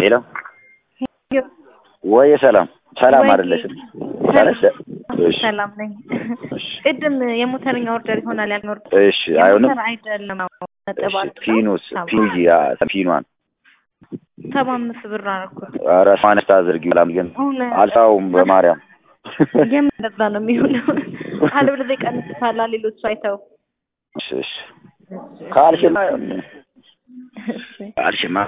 ሄሎ ወይ ሰላም ሰላም ወይ- አይደለሽም? ሰላም እሺ ሰላም ነኝ። ቅድም የሞተርኛ ኦርደር ይሆናል ያልኖር እሺ አይሆንም። የሞተር አይደለም ነጥብ እሺ አለው። ፒኑስ ሰባ- ፒኑጂ ፒኗን ሰባ አምስት ብር አደረኩት። ኧረ ማነስታ አድርጊ በጣም ግን አሁን አልሳውም በማርያም የምን እንደዛ ነው የሚሆነው? አለበለዚያ ይቀንስታል ሌሎቹ አይተው እሺ እሺ ካልሽማ እሺ ካልሽማ